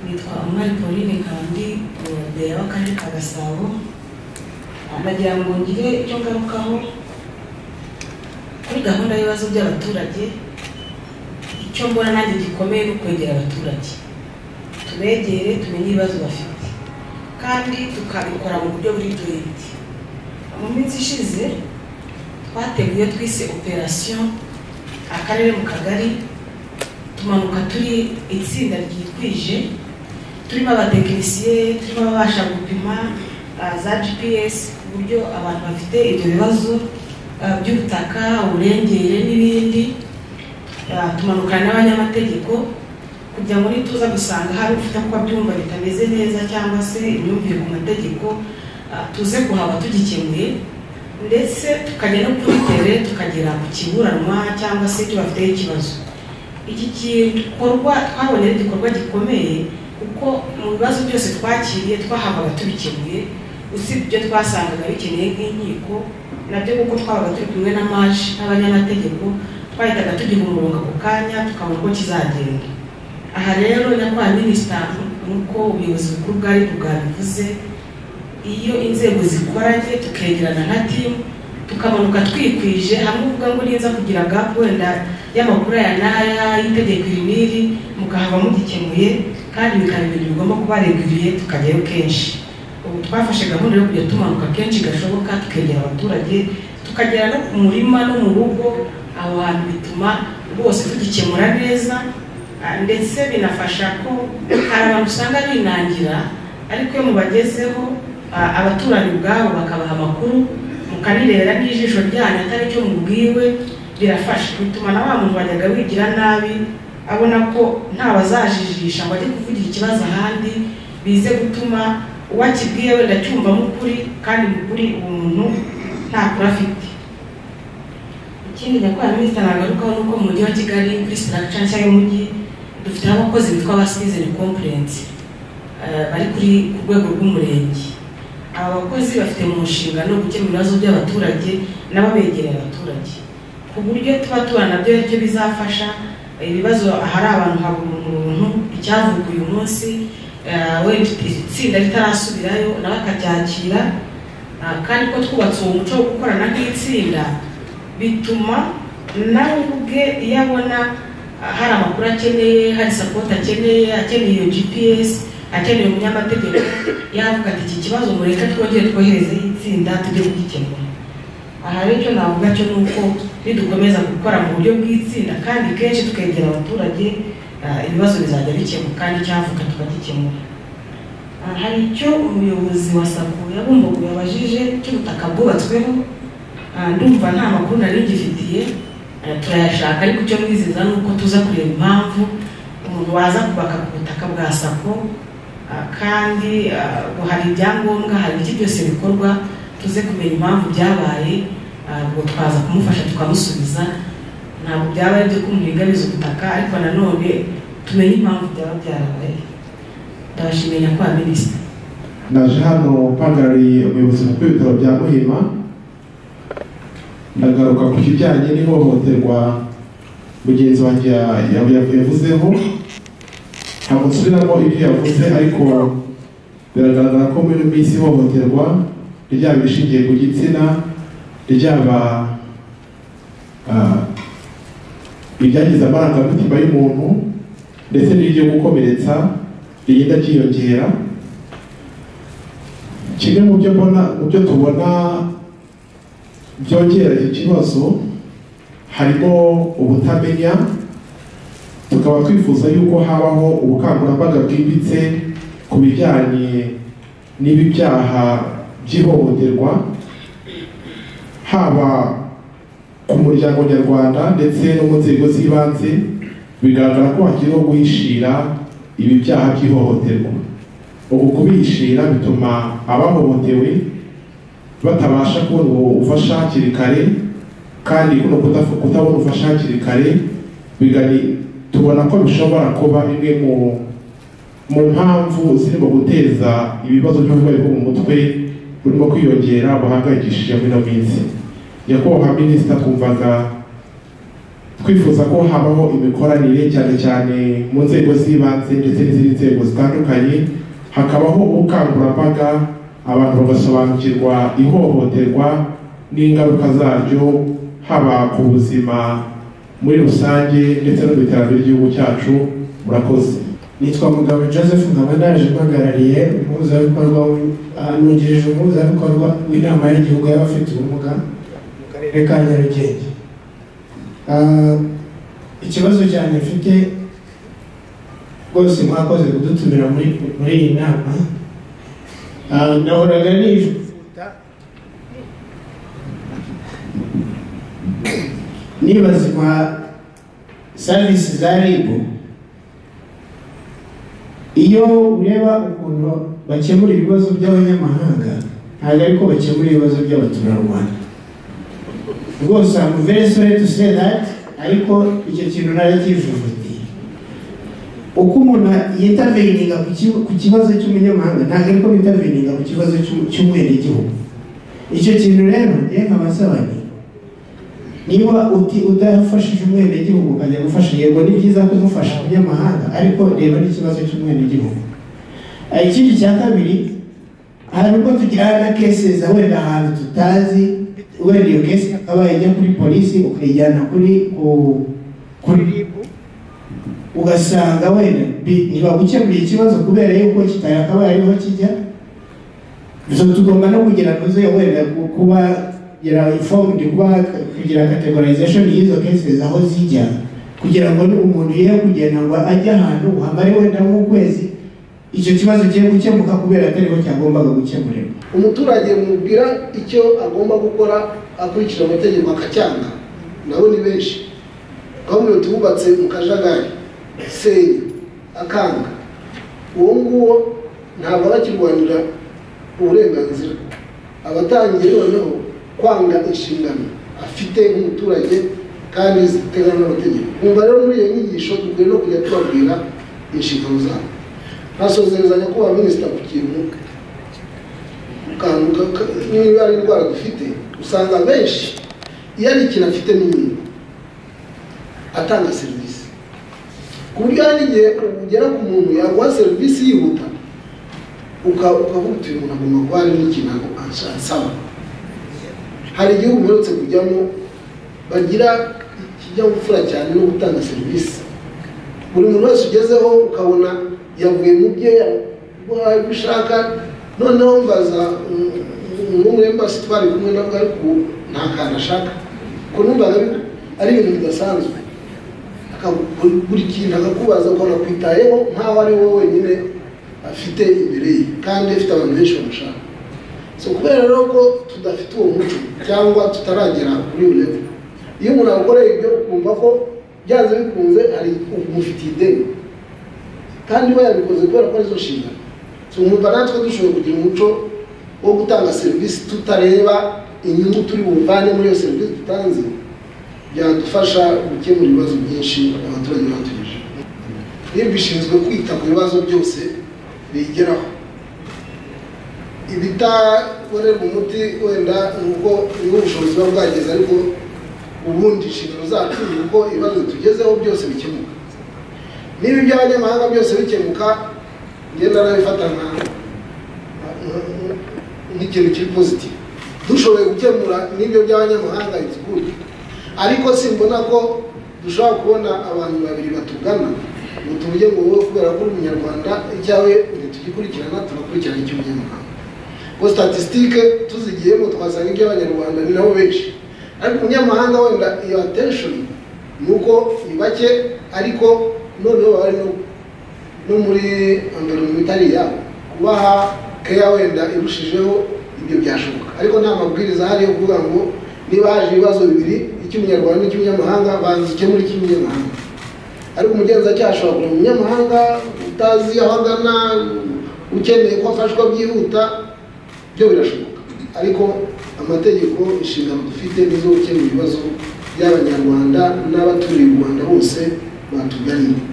nitwa Umari Pauline kandi umuyobozi w'akarere ka Gasabo nagira ngo ngire icyo ngarukaho kuri gahunda y'ibibazo by'abaturage icyo mbona nanjye gikomeye ni ukwegera abaturage tubegere tumenye ibibazo bafite kandi tukabikora mu buryo buri burende mu minsi ishize twateguye twise operasiyo akarere mu kagari tumanuka turi itsinda ryitwije turimo abatekinisiye turimo ababasha gupima ah, za gps ku buryo abantu bafite ibyo bibazo ah, by'ubutaka uburengere n'ibindi Ah, tumanukana n'abanyamategeko kugira ngo nituza gusanga hari ufite kuba byumva bitameze neza cyangwa se imyumvire ku mategeko ah, tuze kuhaba tugikemuye ndetse tukajya no kuri tere tukagera ku kiburanwa cyangwa se icyo bafiteho ikibazo iki gikorwa twabonye ari igikorwa gikomeye kuko mu bibazo byose twakiriye twahabaga tubikemuye usibye ibyo twasangaga bikeneye nk'inkiko nabyo kuko twabaga turi kumwe na maji n'abanyamategeko twahitaga tugira umurongo ako kanya tukabona uko kizagenda aha rero nyakubahwa minisita nk'uko ubuyobozi bukuru bwari bwabivuze iyo inzego zikoranye tukegerana nka timu tukamanuka twikwije hamwe uvuga ngo niza kugira gap wenda y'amakuru aya n'aya y'itegeko iri n'iri mukahaba mugikemuye kandi bikaba ibintu bigomba kuba reguriye tukajyayo kenshi ubu twafashe gahunda yo kujya tumanuka kenshi gashoboka tukegera abaturage tukagera no ku murima no mu rugo aho hantu bituma rwose tugikemura neza ah, ndetse binafasha ko hari abantu usanga binangira ariko iyo mubagezeho ah, abaturage ubwabo bakabaha amakuru mukanirera n'ijisho ryanyu atari icyo mubwiwe birafasha bituma na wa muntu wajyaga wigira nabi abona ko ntawazajijisha ngo ajye kuvugira ikibazo ahandi bize gutuma uwo akibwiye wenda acyumvamo ukuri kandi mu kuri uwo muntu nta kuri afite ikindi nyakubahwa minisita nagarukaho ni uko mu mujyi wa kigali kuri sitarakica nshya y'umujyi dufiteho abakozi bitwa ba citizen conference bari kuri ku rwego rw'umurenge aba bakozi bafite mu nshingano gukemura ibibazo by'abaturage nabo begereye abaturage ku buryo tuba tubana nabyo ari byo bizafasha ibibazo ahari abantu habura umuntu icyavuga uyu munsi eh, wenda itsinda ritarasubirayo nawe akacyakira Ah, kandi ko twubatse uwo muco wo gukorana nk'itsinda bituma nawe ubwe iyo abona ah, hari amakuru akeneye hari sapoti akeneye akeneye iyo gps akeneye umunyamategeko yavuga ati iki kibazo mureke twongere twoherezeho itsinda tujye kugikemura aha rero icyo navuga cyo ni uko nidukomeza gukora mu buryo bw'itsinda kandi kenshi tukegera abaturage ah, ibibazo bizajya bikemuka kandi icyavuka tukagikemura Ah, hari icyo umuyobozi wa sako yabumbugu yabajije cy'ubutaka bwubatsweho Ah, ndumva nta makuru nari ngifitiye Ah, turayashaka ariko icyo mwizeza ni uko tuza kureba impamvu umuntu waza kubaka ku butaka bwa sako Ah, kandi ah, ngo hari ibyangombwa hari iki byose bikorwa tuze kumenya impamvu byabaye Ah, ubwo twaza kumufasha tukamusubiza ntabwo byaba ari ibyo kumuhingabiza ubutaka ariko nanone tumenye impamvu byaba byarabaye ndabashimiye nyakubahwa minisita ndaje hano mpagarariye umuyobozi mukuru w'ibitaro bya muhima ndagaruka ku kijyanye n'ihohoterwa mugenzi wanjye ya- ya- yavuzeho ntabwo nsubiramo ibyo yavuze ariko biragaragara ko muri ino minsi ihohoterwa ryaba irishingiye ku gitsina ryaba ah, iryangiza amarangamutima y'umuntu ndetse n'iryo gukomeretsa rigenda ryiyongera kimwe mu byo mbona mu byo tubona byongera iki kibazo harimo ubutamenya tukaba twifuza yuko habaho ubukangurambaga bwimbitse ku bijyanye n'ibi byaha by'ihohoterwa haba ku muryango nyarwanda ndetse no mu nzego z'ibanze bigaragara ko hakiriho guhishira ibi byaha by'ihohoterwa ubu kubihishira bituma abahohotewe batabasha kubona ubufasha hakiri kare kandi kuno kudafu- kutabona ubufasha hakiri kare bigari tubona ko bishobora kuba imwe mu mu mpamvu zirimo guteza ibibazo by'uburwayi bwo mu mutwe burimo kwiyongera buhangayikishije muri ino minsi nyakubahwa minisita twumvaga twifuza ko habaho imikoranire cyane cyane mu nzego z'ibanze ndetse n'izindi nzego zitandukanye hakabaho ubukangurambaga abantu bagasobanukirwa ihohoterwa n'ingaruka zaryo haba ku buzima muri rusange ndetse no ku iterambere ry'igihugu cyacu murakoze nitwa mugabo joseph nkaba ndaje mpagarariye umuhuzabikorwa w- ah, nungirije umuhuzabikorwa w'inama y'igihugu y'abafite ubumuga mu karere ka nyarugenge Ah, ikibazo cyane mfite rwose mwakoze kudutumira muri muri iyi nama Ah, nahoraga nijuta nibazwa serivisi za ribu iyo ureba ukuntu bakemura ibibazo by'abanyamahanga ntabwo ariko bakemura ibibazo by'abaturarwanda rwose I'm very sorry to say that ariko icyo kintu narakivuvutiye uko umuntu yitaveyininga ku ki- ku kibazo cy'umunyamahanga ntabwo ariko bitaveyininga ku kibazo cy'u- cy'umwenegihugu icyo kintu rero njyewe nkabasaba nti niba uti udafashije umwenegihugu ukajya gufasha yego ni byiza kumufasha umunyamahanga ariko reba n'ikibazo cy'umwenegihugu Ah, ikindi cya kabiri hari ubwo tugira na kesi za wenda ahantu tutazi wenda iyo kesi ikaba ijya kuri polisi ukayijyana kuri ku- kuri RIB ugasanga wenda bi- ntibagukemuriye ikibazo kubera yuko kitakabaye ariho kijya so tugomba no kugira ntuze wenda ku- kuba kugira informed kuba kugira categorization y'izo cases aho zijya kugira ngo umuntu ye kugenda ngo ajye ahantu hamare wenda nk'ukwezi icyo kibazo kigiye gukemuka kubera atariho cyagombaga gukemurirwa umuturage mubwira icyo agomba gukora akurikije amategeko akacyanga nabo ni benshi twamubwira tububatse mu kajagari senya akanga uwo nguwo ntabwo arakirwanira uburenganzira abatangiye noneho kwanga inshingano afite nk'umuturage kandi ziteganywa n'amategeko kumva rero muri iyo nyigisho dukwiye no kujya tubabwira inshingano zabo ntasozerezanya kuba minisita ku kintu kantu ka- ka- niba ari indwara dufite usanga benshi iyo ari ikintu afite n'ibindi atanga serivisi ku buryo hari n'igihe ugera ku muntu yaguha serivisi yihuta uka- ukavuga uti uyu muntu agomba kuba hari n'ikintu ago- ansa- ansaba hari igihugu mperutse kujyamo bagira ikinyabupfura cyane no gutanga serivisi buri muntu wese ugezeho ukabona yavuye mu bye yabishaka noneho mbaza mm, umwe muri embasi twari kumwe nabwo ariko nta kantu ashaka ko numvaga ari- ari ibintu bidasanzwe Akagu- buri- buri kintu akakubaza ukabona kwitayeho nkaho ari wowe wenyine afite imbere ye kandi afite abantu benshi bamushaka so kubera rero ko tudafite uwo muco cyangwa tutaragera kuri iyo level iyo umuntu agukoreye ibyo ukumva ko byanze bikunze hari umufitiye ideni kandi we yabikoze kubera ko arizo nshingano tumwumva natwe dushobora kugira umuco wo gutanga serivisi tutareba inyungu turi buvane muri iyo serivisi dutanze byadufasha gukemura ibibazo byinshi abaturage batugije niba bishinzwe kwita ku bibazo byose bigeraho ibitakorerwa umuti wenda ni uko niba ubushobozi buba bwageze ariko ubundi inshingano zacu ni uko ibibazo tugezeho byose bikemuka niba iby'abanyamahanga byose bikemuka ngenda nabifata nka nka- nk'ikintu kiri positive dushoboye gukemura n'ibyo by'abanyamahanga it's good ariko simbona ko dushobora kubona abantu babiri batugana ngo tuvuge ngo wowe kubera ko uri umunyarwanda icyawe ntitugikurikirana tugakurikirana icy'umunyamahanga ngo statisitike tuzigiyemo twasanga iby'abanyarwanda ni nabo benshi ariko umunyamahanga wenda iyo attention ni uko ni bake ariko noneho baba bari no no muri environment itari yabo kubaha keya wenda irushijeho ibyo byashoboka ariko nta mabwiriza ahari yo kuvuga ngo niba haje ibibazo bibiri icy'umunyarwanda n'icy'umunyamahanga banza ikemura icy'umunyamahanga ariko umugenzacyaha ashobora kugira umunyamahanga utazi aho agana ukeneye ko afashwa byihuta byo birashoboka ariko amategeko inshingano dufite nizo gukemura ibibazo by'abanyarwanda n'abaturiye u rwanda bose batuganye